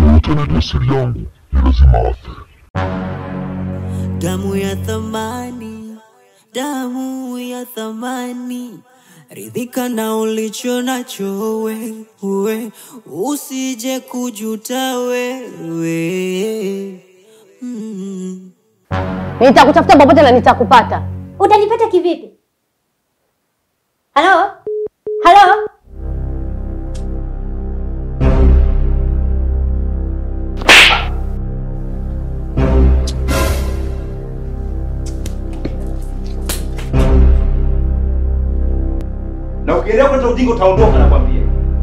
Yeyote anajua siri yangu ni lazima afe. damu ya thamani, damu ya thamani, ridhika na ulicho nacho wewe, usije kujuta wewe. Mm. Nitakutafuta popote na nitakupata. Utanipata kivipi? Halo? Halo? Na ukiendelea kuleta ujinga utaondoka nakwambia.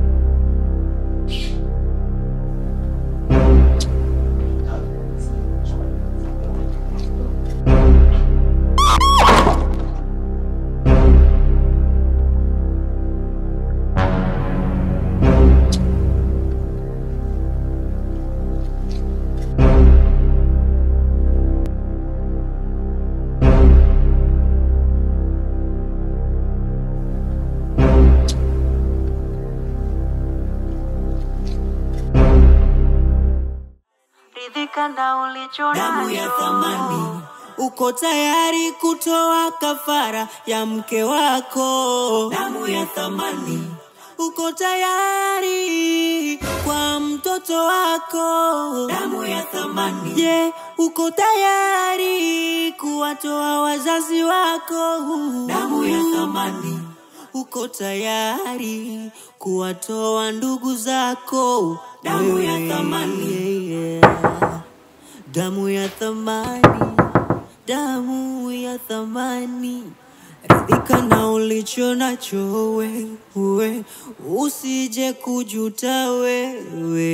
ridhika na ulicho damu ya thamani uko tayari kutoa kafara ya mke wako damu ya thamani uko tayari kwa mtoto wako damu ya thamani je uko tayari kuwatoa wazazi wako damu ya thamani uko tayari kuwatoa ndugu zako damu ya thamani yeah. damu ya thamani damu ya thamani ridhika na ulicho nacho wewe usije kujuta wewe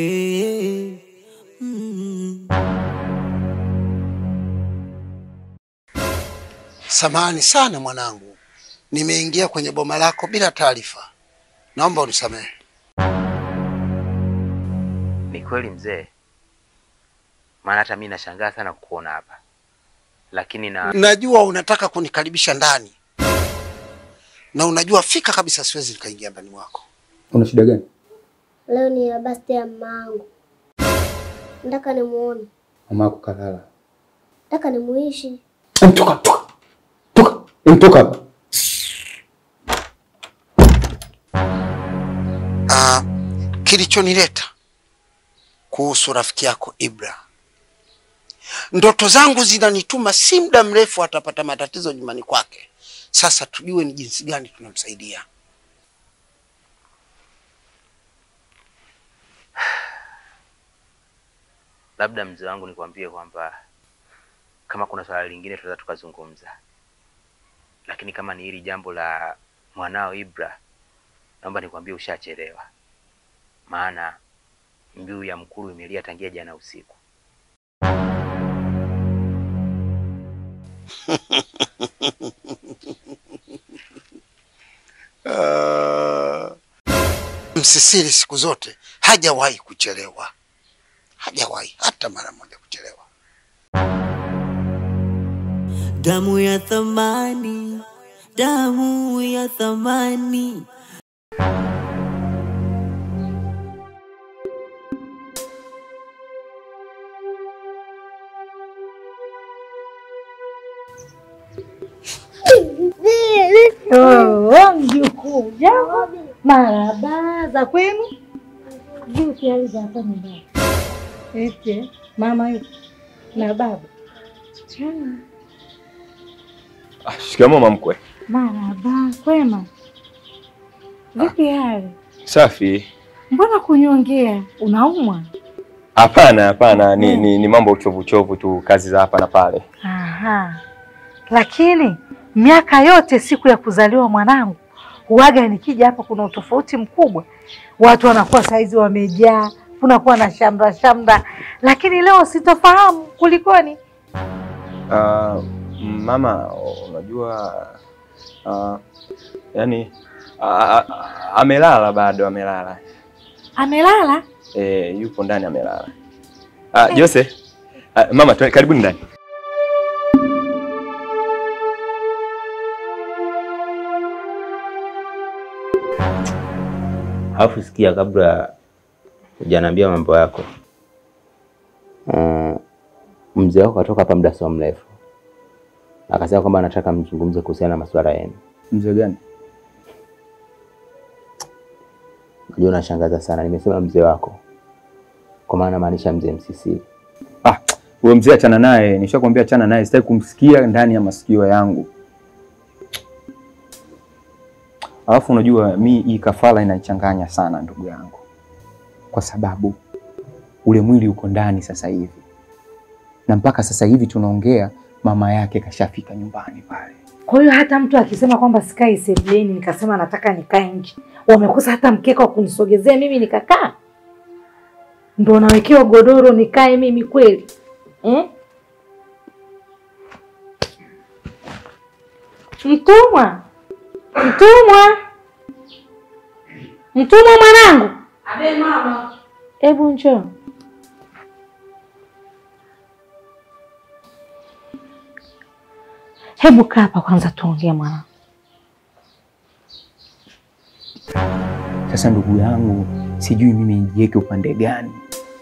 mm. Samahani sana mwanangu, nimeingia kwenye boma lako bila taarifa, naomba unisamehe. Ni kweli mzee, maana hata mi nashangaa sana kukuona hapa, lakini na Najua unataka kunikaribisha ndani na unajua fika kabisa siwezi nikaingia ndani mwako. Una shida gani? Leo ni ya birthday ya mamangu. Nataka nimuone. Mama yako kalala. Nataka nimuishi. Em, Toka, toka. Toka. Em, Toka hapa. Ah, kilichonileta kuhusu rafiki yako Ibra, ndoto zangu zinanituma si muda mrefu atapata matatizo nyumbani kwake. Sasa tujue ni jinsi gani tunamsaidia. labda mzee wangu nikwambie kwamba kama kuna swala lingine tunaweza tukazungumza, lakini kama ni hili jambo la mwanao Ibra, naomba nikwambie ushachelewa, maana mbiu ya mkuru imelia tangia jana usiku. Ah, Msisiri siku zote hajawahi kuchelewa, hajawahi hata mara moja kuchelewa. damu ya thamani damu ya thamani Oh, mjukuu, jambo. Maraba za kwenu. Vipi hali za hapa nyumbani? Eti mama yupo na baba. Ah, Ah, Shikamoo mamkwe. Maraba, kwema. Vipi hali? Safi. Mbona kunyongea? Unaumwa? Hapana, hapana, ni, ni, ni mambo uchovu uchovu tu, kazi za hapa na pale. Aha. Lakini miaka yote siku ya kuzaliwa mwanangu huwaga nikija hapa kuna utofauti mkubwa. Watu wanakuwa saizi wamejaa, kunakuwa na shamra shamra, lakini leo sitofahamu kulikoni. Uh, mama, unajua uh, yani uh, amelala bado, amelala Amelala? e, yupo ndani amelala. Uh, Jose, uh, mama, tuwe- karibuni ndani. Alafu sikia, kabla hujaniambia mambo yako, uh, mzee wako katoka hapa muda sio mrefu, akasema kwamba anataka mzungumze kuhusiana na masuala yenu. Mzee gani? Najua unashangaza sana, nimesema mzee wako kwa maana maanisha mzee Msisili. Ah, huyo mzee achana naye, nishakwambia achana naye, sitaki kumsikia ndani ya masikio yangu. Alafu unajua mi hii kafara inanichanganya sana ndugu yangu, kwa sababu ule mwili uko ndani sasa hivi, na mpaka sasa hivi tunaongea, mama yake kashafika nyumbani pale. Kwa hiyo hata mtu akisema kwamba sikai sebuleni, nikasema nataka nikae nje, wamekosa hata mkeka wa kunisogezea mimi nikakaa, ndo nawekewa godoro nikae mimi kweli eh? Mtumwa, mtumwa, mtumwa mwanangu. Abe mama. Hebu njoo. Hebu kaa hapa kwanza tuongee mwanangu. Sasa ndugu yangu, sijui mimi nijiweke upande gani.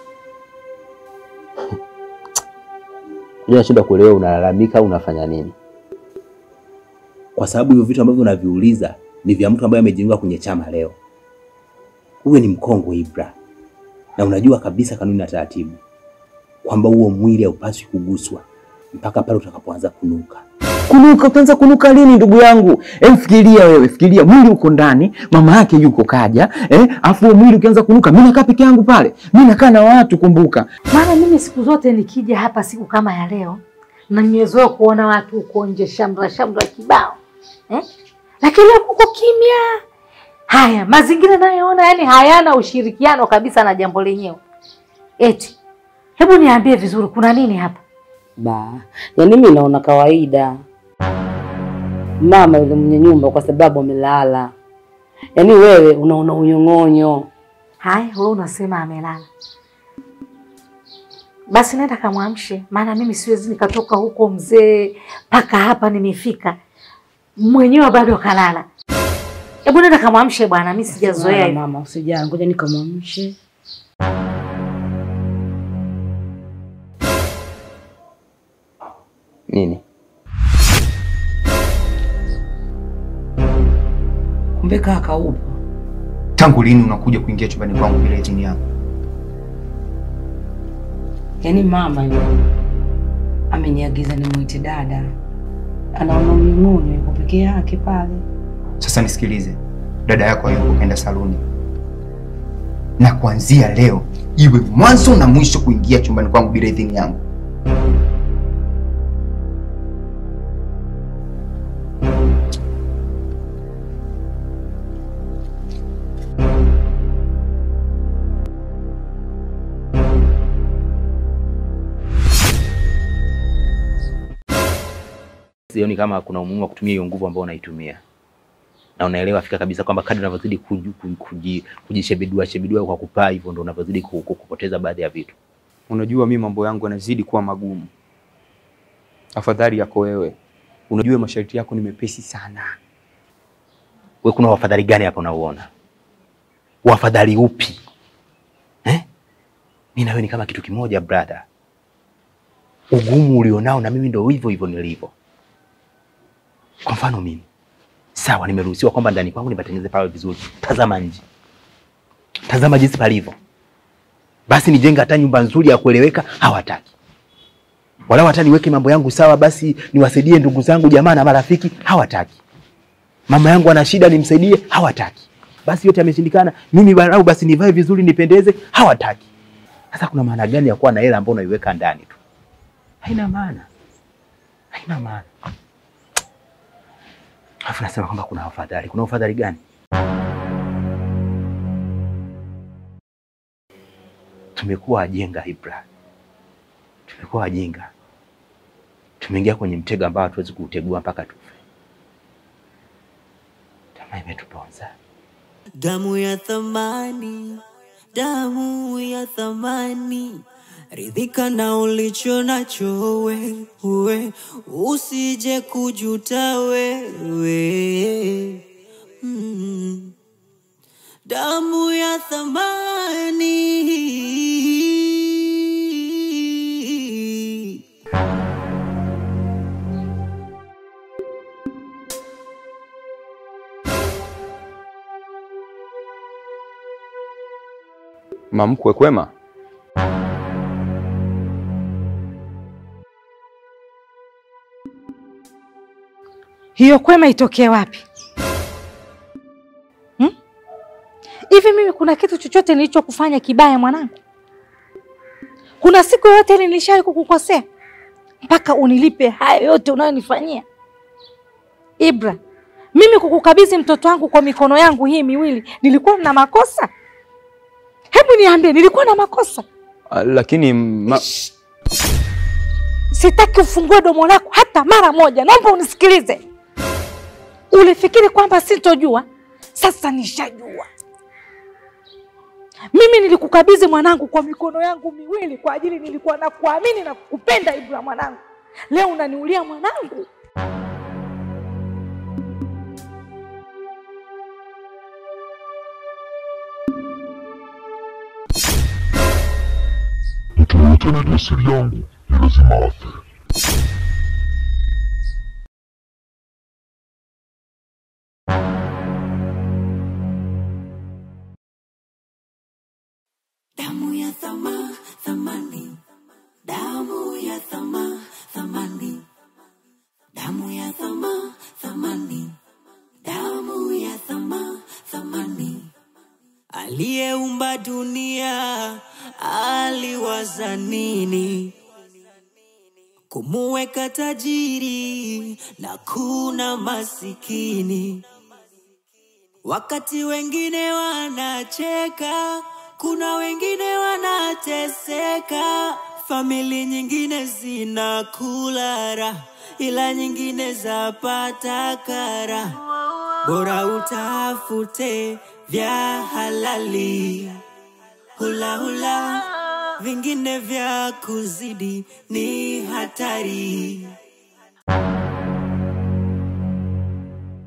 Unajua nashinda kuelewa unalalamika au unafanya nini? kwa sababu hivyo vitu ambavyo unaviuliza ni vya mtu ambaye amejiunga kwenye chama leo. Uwe ni mkongwe Ibra, na unajua kabisa kanuni na taratibu kwamba huo mwili haupaswi kuguswa mpaka pale utakapoanza kunuka. Kunuka, utaanza kunuka lini ndugu yangu? Em, fikiria wewe, fikiria mwili uko ndani, mama yake yuko kaja, eh, afu huo mwili ukianza kunuka, mimi nakaa peke yangu pale, mimi nakaa na watu, kumbuka. Maana mimi siku zote nikija hapa siku kama ya leo na nimezoea kuona watu huko nje shamra shamra kibao eh? Lakini leo kuko kimya. Haya, mazingira nayoona yani hayana ushirikiano kabisa na jambo lenyewe. Eti, hebu niambie vizuri, kuna nini hapa? Ba, yaani mimi naona kawaida mama yule mwenye nyumba kwa sababu amelala, yaani wewe unaona unyong'onyo. Haya, wewe unasema amelala, basi nenda kamwamshe, maana mimi siwezi nikatoka huko mzee mpaka hapa nimefika, mwenyewe bado kalala. Hebu nenda kamwamshe bwana, mimi sijazoea Mama, hivi. mama, usijali, ngoja nikamwamshe. Nini? Kumbe kaka upo. Tangu lini unakuja kuingia chumbani kwangu bila idhini yangu? Yaani mama yule ameniagiza nimwite dada, anaona unyong'onyo, yuko peke yake pale. Sasa nisikilize, dada yako hayupo, kaenda saluni, na kuanzia leo iwe mwanzo na mwisho kuingia chumbani kwangu bila idhini yangu. Sioni kama kuna umuhimu wa kutumia hiyo nguvu ambayo unaitumia, na unaelewa fika kabisa kwamba kadri unavyozidi kuji- kuji- kuji- kujishebedua shebedua kwa kupaa hivyo, ndo unavyozidi ku- ku- kupoteza baadhi ya vitu. Unajua mi mambo yangu yanazidi kuwa magumu. Afadhali yako wewe, unajua masharti yako ni mepesi sana. We, kuna wafadhali gani hapa unauona? Wafadhali upi eh? Mi na wewe ni kama kitu kimoja brother. Ugumu ulionao na mimi ndo hivyo hivyo nilivyo. Kwa mfano mimi, sawa, nimeruhusiwa kwamba ndani kwangu nipatengeneze pawe vizuri. Tazama nje, tazama jinsi palivyo. Basi nijenge hata nyumba nzuri ya kueleweka, hawataki. Wala hata niweke mambo yangu sawa, basi niwasaidie ndugu zangu, jamaa na marafiki, hawataki mama yangu ana shida nimsaidie, hawataki. Basi yote yameshindikana, mimi barau basi nivae vizuri nipendeze, hawataki. Sasa kuna maana gani ya kuwa na hela ambayo unaiweka ndani tu? Haina maana, haina maana. Alafu nasema kwamba kuna ufadhali. Kuna ufadhali gani? Tumekuwa wajinga Ibra, tumekuwa wajinga, tumeingia kwenye mtego ambao hatuwezi kuutegua mpaka tufe. Tamaa imetuponza. Damu ya thamani, damu ya thamani, ridhika na ulicho nacho wewe, usije kujuta wewe. Mm. Damu ya thamani Mamkwe kwema? Hiyo kwema itokee wapi? Hmm? Hivi mimi kuna kitu chochote nilichokufanya kibaya mwanangu? Kuna siku yoyote ile nilishawahi kukukosea mpaka unilipe haya yote unayonifanyia? Ibra, mimi kukukabidhi mtoto wangu kwa mikono yangu hii miwili nilikuwa na makosa? Hebu niambie, nilikuwa na makosa? Ah, Lakini ma... Sitaki ufungue domo lako hata mara moja, naomba unisikilize. Ulifikiri kwamba sitojua? Sasa nishajua. Mimi nilikukabidhi mwanangu kwa mikono yangu miwili kwa ajili nilikuwa na kuamini na kukupenda Ibra mwanangu. Leo unaniulia mwanangu. Mtu yoyote anajua siri yangu ni lazima afe. Damu ya thama, thamani, damu ya thama, thamani, damu ya thama, thamani, damu ya thama, thamani. Aliyeumba dunia aliwaza nini? Kumuweka tajiri na kuna masikini. Wakati wengine wanacheka, kuna wengine wanateseka. Famili nyingine zinakula raha, ila nyingine zapata kara. Bora utafute vya halali, hula hula, vingine vya kuzidi ni hatari.